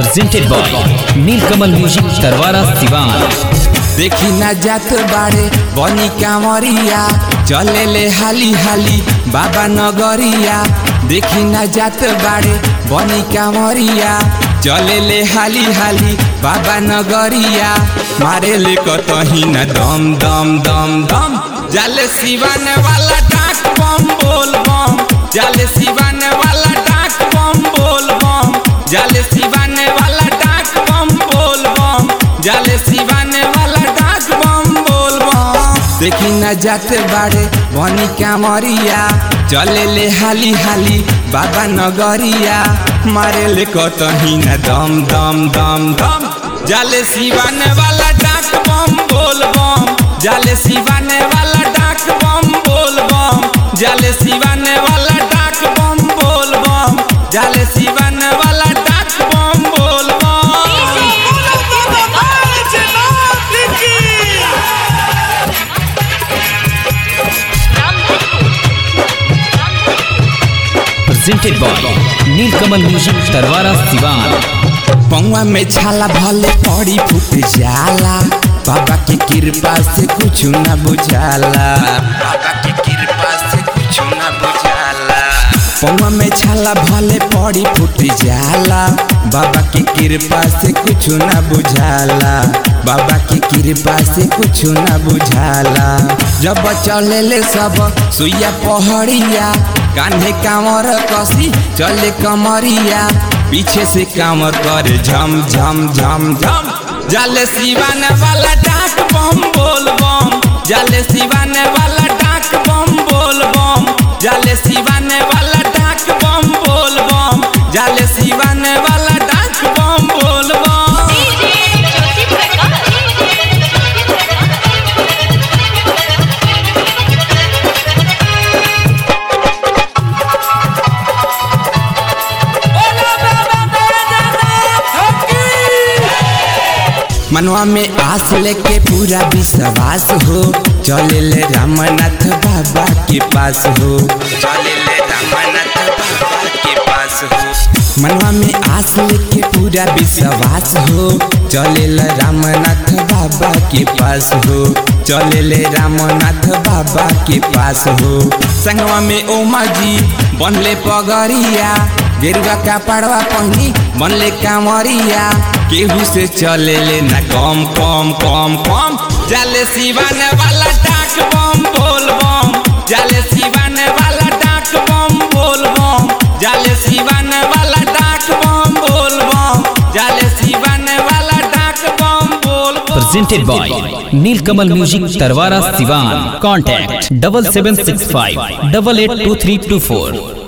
presented by Nilkamal Music Tarwara Sivan. देखी ना जात बाड़े बनी कांवरिया चले ले हाली हाली बाबा नगरिया देखी ना जात बाड़े बनी कांवरिया चले ले हाली हाली बाबा नगरिया मारे ले कतही ना दम दम दम दम जाले सिवान वाला डाक बम बोल बम जाले सिवान वाला डाक बम बोल बम जाले सिवान वाला डाक बम बोल बम जाले सिवान वाला डाक बम बोल बम देखी न जाते बाड़े बनी कामरिया चले ले हाली हाली बाबा नगरिया मारे ले कतही न दम दम दम दम जाले सिवान वाला डाक बम बोल बम जाले सिवान वाला डाक बम बोल बम जाले सिवान वाला डाक बम बोल बम जाले सिवान वाला डाक बम बोल बम Presented by Nilkamal Music Tarwara Sivan. पौवा में छाला भले पड़ी फूट जाला बाबा के कृपा से कुछ न बुझाला बाबा के कृपा से कुछ न बुझाला पौवा में छाला भले पड़ी फूट जाला बाबा के कृपा से कुछ न बुझाला बाबा के कृपा से कुछ न बुझाला जब चले ले सब सुइया पहड़िया कान्हे कांवर कसी चले कमरिया पीछे से कांवर करे झम झम झम झम जाले सिवान वाला डाक बम बोल बम जाले सिवान वाला डाक बम बोल बम जाले सिवान वाला डाक बम बोल बम जाले सिवान वाला डाक बम बोल बम मनवा में आस लेके पूरा विश्वास हो चले ले रामनाथ बाबा के पास हो चले ले रामनाथ बाबा के पास हो मनवा में आस लेके पूरा विश्वास हो चले ले रामनाथ बाबा के पास हो चले ले रामनाथ बाबा के पास हो संगवा में ओमा जी बनले पगरिया गेरुआ का पड़वा पहनी बनले कांवरिया केहू से चले ले ना कम कम कम कम जाले सिवान वाला डाक बम बोल बम जाले सिवान वाला डाक बम बोल बम जाले सिवान वाला डाक बम बोल बम जाले सिवान वाला डाक बम बोल बम Presented by Nilkamal Music Tarwara Sivan. Contact double seven six five double eight two three two four.